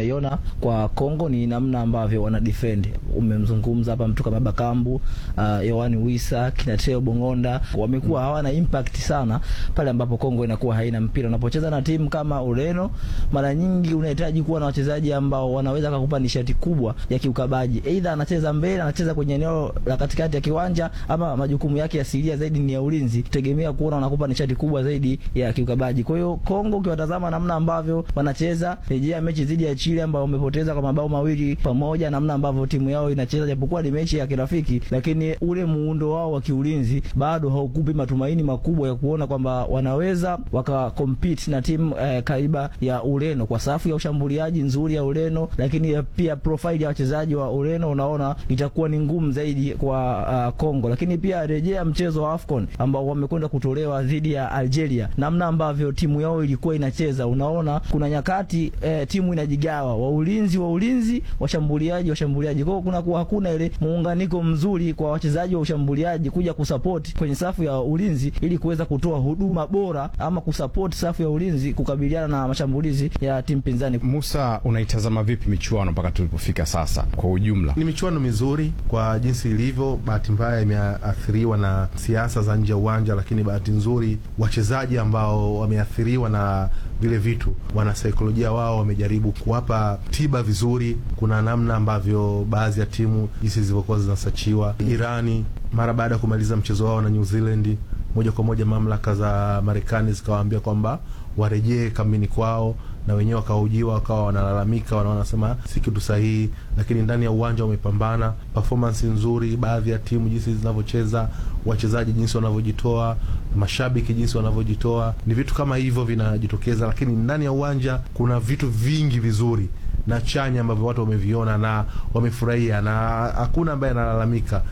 naiona kwa Kongo ni namna ambavyo wana defend. Umemzungumza hapa mtu kama Bakambu, uh, Yohani Wisa, kina Theo Bongonda wamekuwa hawana impact sana pale ambapo Kongo inakuwa haina mpira. Unapocheza na timu kama Ureno, mara nyingi unahitaji kuwa na wachezaji ambao wanaweza kukupa nishati kubwa ya kiukabaji. Aidha anacheza mbele, anacheza kwenye eneo la katikati ya kiwanja ama majukumu yake asilia zaidi ni ya ulinzi. Tegemea kuona wanakupa nishati kubwa zaidi ya kiukabaji. Kwa hiyo Kongo ukiwatazama namna ambavyo wanacheza, rejea mechi dhidi ya Chile ambao wamepoteza kwa mabao mawili pamoja, namna ambavyo timu yao inacheza, japokuwa ni mechi ya kirafiki, lakini ule muundo wao wa kiulinzi bado haukupi matumaini makubwa ya kuona kwamba wanaweza waka compete na timu eh, kaiba ya Ureno kwa safu ya ushambuliaji nzuri ya Ureno, lakini pia profile ya wachezaji wa Ureno unaona itakuwa ni ngumu zaidi kwa uh, Kongo. Lakini pia rejea mchezo wa AFCON ambao wamekwenda kutolewa dhidi ya Algeria, namna ambavyo timu yao ilikuwa inacheza, unaona kuna nyakati eh, timu inajigawa, wa ulinzi wa ulinzi, washambuliaji washambuliaji. Kwa hiyo kuna kuwa hakuna ile muunganiko mzuri kwa wachezaji wa ushambuliaji kuja kusupport kwenye safu ya ulinzi ili kuweza kutoa huduma bora ama kusupport safu ya ulinzi kukabiliana na mashambulizi ya timu pinzani. Musa, unaitazama vipi michuano mpaka tulipofika sasa kwa ujumla? Ni michuano mizuri kwa jinsi ilivyo. Bahati mbaya imeathiriwa na siasa za nje ya uwanja, lakini bahati nzuri wachezaji ambao wameathiriwa na vile vitu, wanasaikolojia wao wamejaribu kuwapa tiba vizuri. Kuna namna ambavyo baadhi ya timu jinsi zilivyokuwa zinasachiwa. Irani mara baada ya kumaliza mchezo wao na New Zealand, moja kwa moja mamlaka za Marekani zikawaambia kwamba warejee kambini kwao na wenyewe wakahojiwa, wakawa wanalalamika, wanaona si kitu sahihi, lakini ndani ya uwanja wamepambana, performance nzuri, baadhi ya timu jinsi zinavyocheza, wachezaji jinsi wanavyojitoa, mashabiki jinsi wanavyojitoa, ni vitu kama hivyo vinajitokeza, lakini ndani ya uwanja kuna vitu vingi vizuri na chanya ambavyo watu wameviona na wamefurahia, na hakuna ambaye analalamika.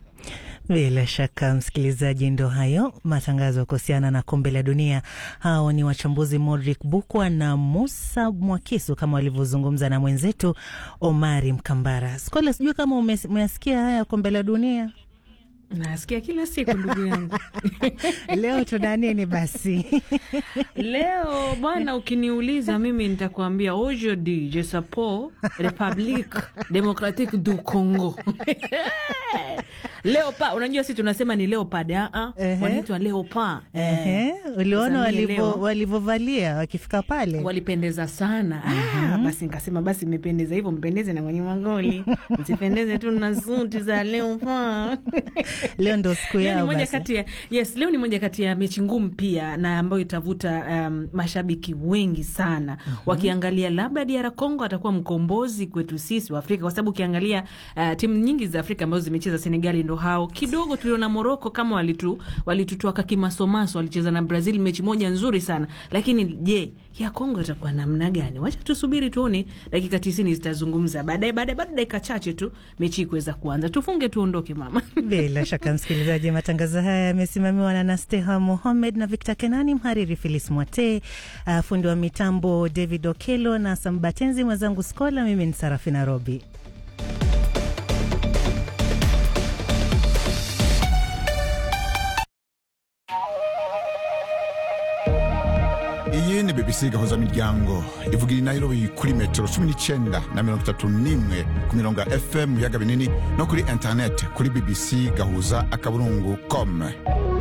Bila shaka msikilizaji, ndo hayo matangazo kuhusiana na kombe la dunia. Hao ni wachambuzi Modric Bukwa na Musa Mwakisu kama walivyozungumza na mwenzetu Omari Mkambara. Skola, sijui kama umesikia haya kombe la dunia. Nasikia kila siku ndugu yangu. Leo tuna nini basi? Leo bwana, ukiniuliza mimi nitakuambia aujourd'hui je suppose Republique Democratique du Congo Leopard, unajua si tunasema ni leopard a a, wanaitwa leopard. Ehe, uliona walivyovalia wakifika pale, walipendeza sana. Ah, basi nikasema basi mmependeza hivyo, mpendeze na kwenye magoli, msipendeze tu na suti za leopard. Leo ndo siku yao moja basi. kati ya yes, leo ni moja kati ya mechi ngumu pia na ambayo itavuta um, mashabiki wengi sana wakiangalia labda DR Congo atakuwa mkombozi kwetu sisi wa Afrika, kwa sababu ukiangalia uh, timu nyingi za Afrika ambazo zimecheza Senegali ndo hao kidogo. Tuliona Morocco kama walitu walitutoa kimasomaso, walicheza na Brazil mechi moja nzuri sana, lakini je, ya Kongo itakuwa namna gani? Wacha tusubiri tuone, dakika tisini zitazungumza baadaye. Baadaye bado dakika chache tu mechi kuweza kuanza, tufunge tuondoke, mama. Bila shaka msikilizaji, matangazo haya yamesimamiwa na Nasteha Mohamed na Victor Kenani, mhariri Filis Mwate, uh, fundi wa mitambo David Okelo na Sambatenzi, mwenzangu Skola. Mimi ni Sarafina Robi. iyi ni bbc gahuza miryango ivugira i nairobi kuri metero cumi n'icyenda na mirongo itatu n'imwe ku mirongo ya fm mu biyaga binini no kuri interineti kuri bbc gahuza akaburungu com